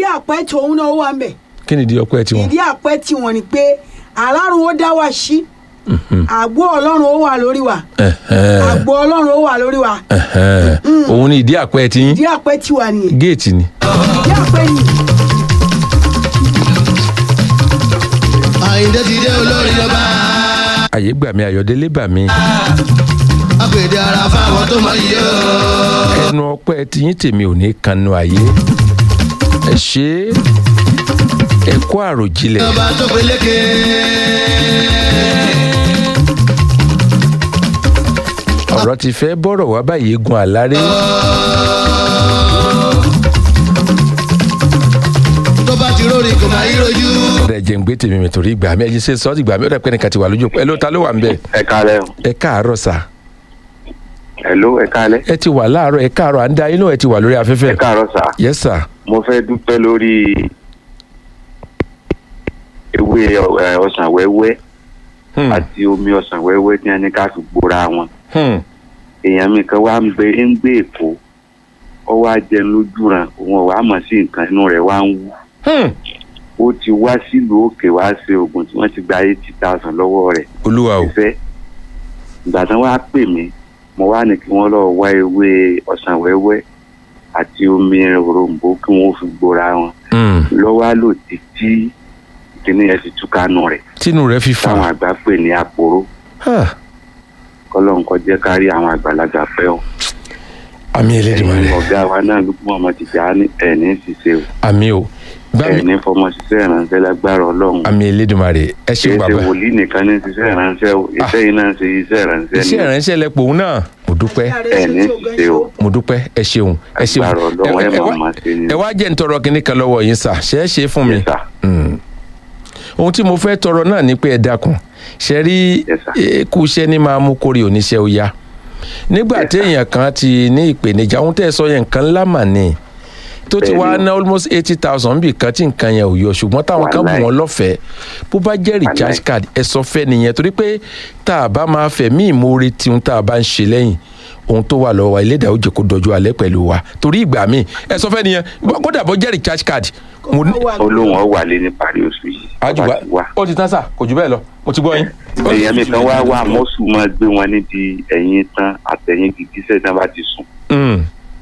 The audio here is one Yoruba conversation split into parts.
àpẹ tòun náà wà mẹ́ kí ni ìdí ọpẹ́ tiwọn. ìdí àpẹ tiwọn ni pé alárùn ó dá wa sí àgbo ọlọ́run ó wà lórí wa Ẹ̀hẹ́n, àgbo ọlọ́run ó wà lórí wa ẹ̀hẹ́n. òun ni ìdí àpẹ́ tí ìdí àpẹ tiwa nìyẹn géètì ni. ìdí àpẹ yìí àyíndé ti dé olórí ọba àyè gbà mí ayọ̀délé bà mí. àpèdè ara fáwọn tó mọ iye o. ẹnu ọpẹ́ tiyín tèmi ò ní kanu àyè. ẹ ṣe é ẹ kó àròjinlẹ̀. ọba tó peléke. ọ̀rọ̀ ti fẹ́ bọ́rọ̀ wá báyìí gun àláré. tó bá ti rórí kò máa yí rojú. ọ̀rẹ́ jẹ́ ń gbé tèmi mi torí ìgbà mi ẹ ṣe sọ́ọ́ ìgbà mi ọ̀rẹ́ pẹ́ nìkan ti wà lójú ẹ ló ta ló wà ń bẹ̀. ẹ kálẹ́ o ẹ káàárọ̀ sà hello ẹ kálẹ́ ẹ ti wà láàárọ̀ ẹ káàárọ̀ à ń da inú ẹ ti wà lórí ẹ afẹ́fẹ́. káàárọ̀ sà yes sà. mo fẹ́ dúpẹ́ lórí ewé ẹ, ọsàn wẹ́wẹ́ Hmm, àti omi ọsàn wẹ́wẹ́ tí wọ́n ní ká fi gbóra wọn hmm, èèyàn mi kan wá ń gbé ń gbé èkó ó wá jẹun lójú ran òun ò wá mọ̀ sí nǹkan inú rẹ̀ wá ń wú hmm. ó ti wá sílùú òkè wá ṣe oògùn tí wọ́n ti gba eighty thousand lọ́wọ́ rẹ̀ olúwa o. ìfẹ́ ìgbà tán wá pè mí mo wá ní kí wọ́n lọ wá ewé ọsàn wẹ́wẹ́ àti omi òrombó kí wọ́n fi gbóra wọn Hmm. lọ́wọ́ á lò títí kíní ẹ̀ fi túká nù rẹ̀ tínú rẹ fi táwọn fà. àgbà pè ní àpòrò Ah, kọ́lọ́n kọ́ jẹ́ ká rí àwọn àgbàlagbà pẹ́ o àmì Elédùmarè ẹ̀yin ọ̀gá wa náà ló fún ọmọ tìjà ní ẹ̀ní ṣiṣẹ́ o àmì o gbàmí ẹ̀ní fọmọ ṣiṣẹ́ ìrànṣẹ́ lágbára ọlọ́run àmì Elédùmarè ẹ kì ṣeun í ṣe bàbá wòlíì nìkan ní ṣiṣẹ́ ìrànṣẹ́ o iṣẹ́ yìí náà ń ṣe iṣẹ́ ìrànṣẹ́ iṣẹ́ ìránṣẹ́ lẹ pòun náà mo dúpẹ́ ẹ̀ní ṣiṣẹ́ o mo dúpẹ́ ẹ ṣeun ẹ ṣeun Agbára Ọlọ́run, ẹ ẹ máa wá- máa ṣe ni. ẹ wá jẹ́ ń tọrọ kinní kan lọ́wọ́ yín sà ṣe é ṣe é fún mi Yes, sir. Mm. ohun tí mo fẹ́ tọrọ náà ni pé ẹ dákun ṣe rí Yes, sir. kú iṣẹ́ ní máa mú kórè oníṣẹ́ ó yá nígbà Yes, sir. téèyàn kan ti ní ìpèníjà ohun tẹ́ ẹ sọ yẹn nǹkan ńlá mà ní tó ti Bẹ́ẹ̀ni wá o. ná almost eighty thousand bí kan tí nǹkan yẹn ò yọ ṣùgbọ́n táwọn kan bù Wàláì. wọ́n lọ́fẹ̀ẹ́ bó bá jẹ́ recharge Wàláì. card ẹ sọ fẹ́ nìyẹn torí pé tá a bá máa fẹ̀ mí ìmoore tí ohun tá a bá ń ṣe lẹ́yìn ohun tó wà lọ́wọ́ wa ilédàá ó jẹ́ kó dọjú alẹ́ pẹ̀lú wa torí ìgbà míì ẹ sọ fẹ́ nìyẹn kódà bó jẹ́ recharge card mo ní olóhùn ọ wà lé ní parí oṣù yìí àjùwá ọba ti wá ó ti tán sà kò jù bẹ́ẹ̀ lọ mo ti gbọ́ yín. èèyàn mi kan wá wá mọ́sù máa gbé wọn níbi ẹ̀yìn tán àtẹ̀yìn gìgísẹ̀ tí wọ́n bá ti sùn Mm.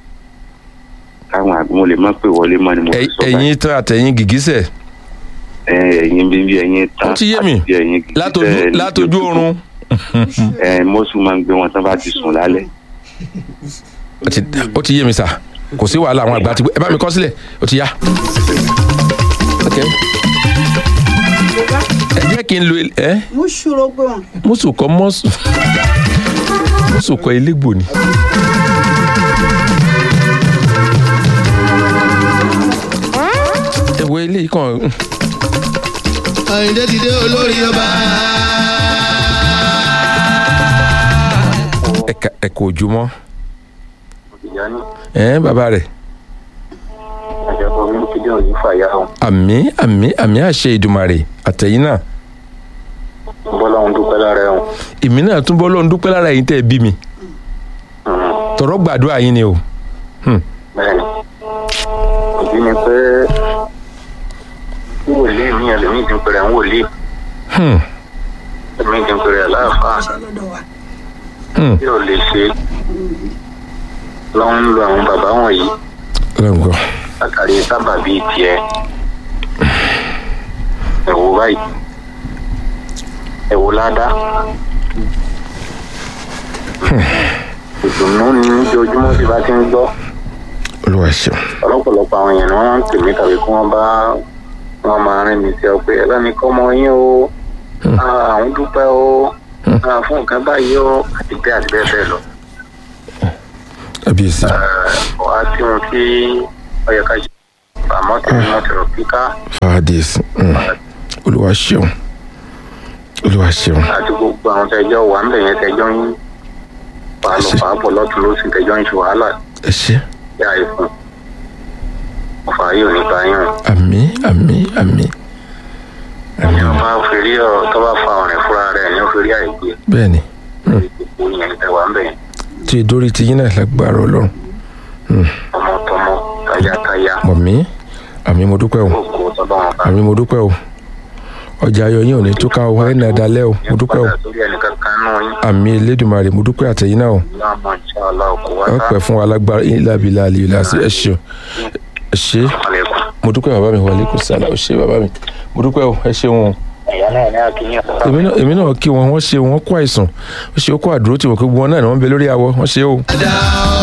káwọn àgbọn mo lè má pè wọlé mọ́ ni mo fi Ẹ- sọ báyìí ẹ̀yin tán àtẹ̀yìn gìgísẹ̀ ẹ, ẹ̀yìn bíbí ẹ̀yìn tán ó ti yé mi àti ẹ̀yìn gìgísẹ̀ látọjú níbi látọjú òtútù. oorun ẹ mọ́sù máa ń gbé wọn tí wọ́n bá ti sùn lálẹ́ ó ti- ó ti yé mi sà kò sí wàhálà àwọn àgbà ti gbé ẹ bá mi kọ sílẹ̀ ó ti yá. Ok. ẹ jẹ́ kí n lo el- ẹ mú ṣòro pé wọn. mùsù kọ mọ́sù mùsù kọ elégbò ni. ẹ wo eléyìí kan àyíndé ti dé olórí ọba. ẹ̀ka ẹ̀kọ́ ojúmọ́ ìyá ní ẹ̀ bàbá rẹ̀ àjọpọ̀ mi kí lóun yìí fàyà o àmì àmì àmì àṣẹ ìdùmarè àtẹ̀yìn náà bọ́lá òun dúpẹ́ lára ẹ̀ o èmi náà tún bọ́ lọ́n dúpẹ́ lára yín tẹ́ ẹ bí mi tọ̀rọ̀ gbàdúrà yín ni o bẹ́ẹ̀ni ìdí ni pé tí wòlíì mi ẹlòmíì ti ń pèrè ń wòlíì Hmm, ẹlòmíì ti ń pèrè aláàfáà ṣe lọ́dọ̀ wa. hmm, tí ò lè ṣe lọ́wọ́ ń lo àwọn bàbá wọ̀nyí ọlọ́run gbọ́. látàrí sábà bíi tiẹ̀ ẹ̀wò báyìí ẹ̀wò ládàá ìdùnnú ni ojoojúmọ́ tí bá ti ń gbọ́ olúwa ṣeun ọlọ́pọ̀lọpọ̀ àwọn èèyàn ni wọ́n máa ń pè mí tàbí kí wọ́n bá wọn máa rìn mí sí ọ pé ẹlẹ́ni kọ́ ọmọ yín o Ah, àwọn dúpẹ́ o Ah, fún nǹkan báyìí o àti bẹ́ẹ̀ àti bẹ́ẹ̀ bẹ́ẹ̀ lọ. kábíyèsí wá sí ohun tí ó yẹ ká ṣe àmọ́ tí mo ti rò kíká fàdíyèsí hmm, olúwa ṣeun olúwa ṣeun àti gbogbo àwọn tẹjọ́ wà ń bẹ̀ yẹn tẹjọ́ ń pàálọ̀ Ṣe. pàápọ̀ lọ́tún lósì tẹjọ́ ń ṣe wàhálà ẹ ṣe yá ìfún ọ̀fà yóò ní báyìí o. àmì àmì àmì àmì tó bá fi rí ọ tó bá fa ọ̀rẹ́ fúnra rẹ̀ ni ó fi rí àìgbé bẹ́ẹ̀ ni gbogbo yẹn tẹ wà ń bẹ̀ yẹn tí dórí ti yín náà lágbára ọlọ́run tọmọtọmọ tayátayá mọ̀ mí àmì mo dúpẹ́ o ògo tọ́lọ́ wọn bá àmì mo dúpẹ́ o ọjà ayọ̀ yín ò ní túká o ẹ̀ nà dalẹ́ o mo dúpẹ́ o padà sórí ẹnìkan kan náà yín àmì elédùnmarè mo dúpẹ́ àtẹ̀yìn náà o láàmú ìṣàlá òkú wá ẹ pẹ́ fún wa lágbára ìlàbílà àlìlà ẹ ṣe ẹ ṣe àlékún. mo dúpẹ́ bàbá mi wàlẹ́ kò sálà ó ṣe bàbá mi mo dúpẹ́ o ẹ ṣeun o ẹ̀yà náà ní àkíyàn. èmi náà èmi náà kí wọn wọ́n ṣe wọ́n kó àìsàn ó ṣe ó kó àdúró tí wọ́n kó gbogbo wọn náà ni wọ́n ń bẹ lórí awọ wọ́n ṣe o. dá